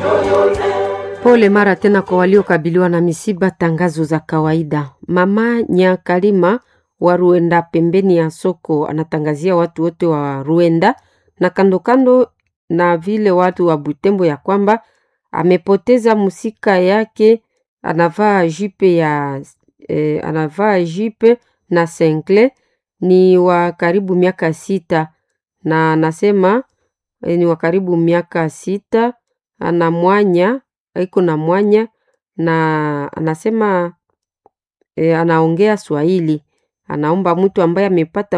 Pole mara tena kwa waliokabiliwa na misiba. Tangazo za kawaida. Mama Nyakalima wa Ruenda, pembeni ya soko, anatangazia watu wote wa Ruenda na kando kando na vile watu wa Butembo ya kwamba amepoteza musika yake, anavaa jipe ya eh, anavaa jipe na sengle, ni wa karibu miaka sita, na anasema eh, ni wa karibu miaka sita, ana mwanya iko na mwanya na anasema e, anaongea Swahili. Anaomba mtu ambaye amepata